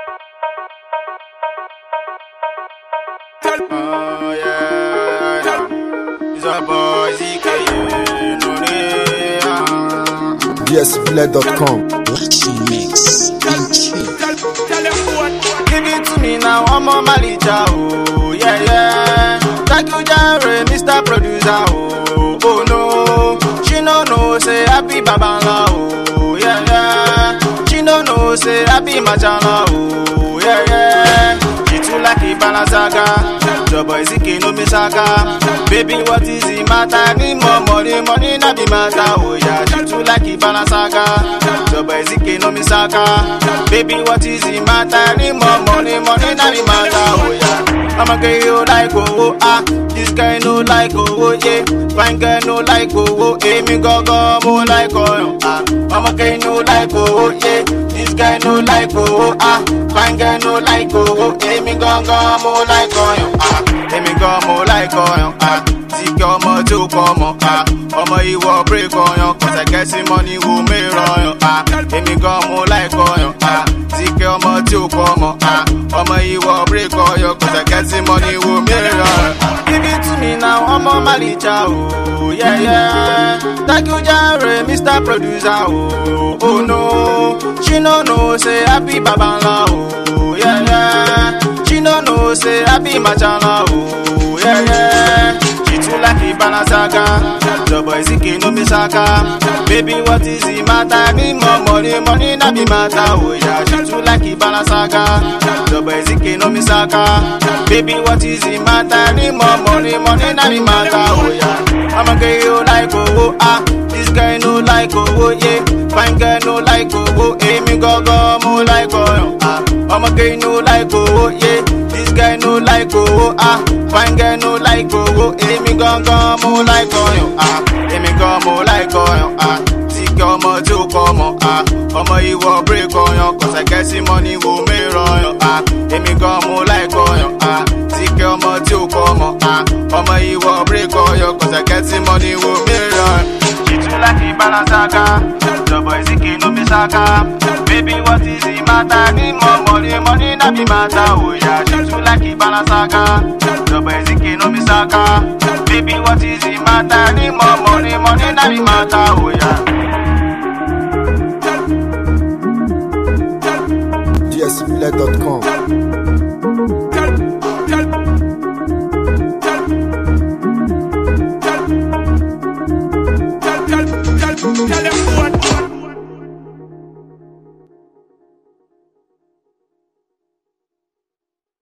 Oh yeah, yeah. It's a boy ZK, you know me. ah. DSPlay.com. Luxury Mix. Give it to me now, I'm on Malija, oh yeah yeah. Thank you, Jerry, Mr. Producer, oh oh no. She no know say happy babala, oh yeah yeah. She no know say happy machala, oh yeah yeah. She too like a balasaga. Your boy Ziki no me saka. Baby, what is the matter? Need more money, money not the matter, oh yeah. She too like a balasaga. Your boy Ziki no me saka. Baby, what is the matter? Need more money, money not the matter, oh yeah. I'ma get you like oh, oh ah. This guy no like oh, oh yeah. Fine girl no like oh, oh eh. Me go go mo like oh ah. I'ma get you like oh, oh yeah. This guy no like oh, oh ah. Fine girl no like oh, oh eh. Me go go mo like oh ah. Eh me go mo like oh ah. Ziki ọmọ tí ó kọ ọmọ ah. Ọmọ ìwọ break ọyàn cause I get some money wo mi rọyàn ah. Èmi gan mo like ọyàn ah. Ziki ọmọ tí ó kọ ọmọ ah. Ọmọ ìwọ break ọyàn cause I get some money wo mi rọyàn. Give it to me now, ọmọ Malicha oh yeah yeah. Thank you Jerry, Mr. Producer oh oh no. She no know say happy babanla oh yeah yeah. She no know say happy machala oh yeah yeah. She too like a balasaga. Your boy Ziki no me saka. Baby, what is the matter? Need more money, money not be matter. Oh yeah, she too like a balasaga. Your boy Ziki no me saka. Baby, what is the matter? Need more money, money not be matter. Oh yeah, I'ma get you like oh, oh ah. This guy no like oh, oh yeah. Fine girl no like oh, oh eh. Me go go mo like oh ah. I'ma get you like oh, oh yeah. This guy no like oh, oh ah. Fine girl no like oh, oh eh. Me go go mo like oh ah. Eh me go mo like oh ah. Ziki ọmọ tí ó kọ ọmọ ah. Ọmọ ìwọ break ọyàn cause I get some money wo mi rọyàn ah. Èmi gan mo like ọyàn ah. Ziki ọmọ tí ó kọ ọmọ ah. Ọmọ ìwọ break ọyàn cause I get some money wo mi rọyàn. She too like a balasaga. Your boy Ziki no me saka. Baby, what is the matter? Need more money, money not be matter. Oh yeah, she too like a balasaga. Your boy Ziki no me saka. Baby, what is the matter? Need more money, money not be matter. Oh yeah. DSPlay.com.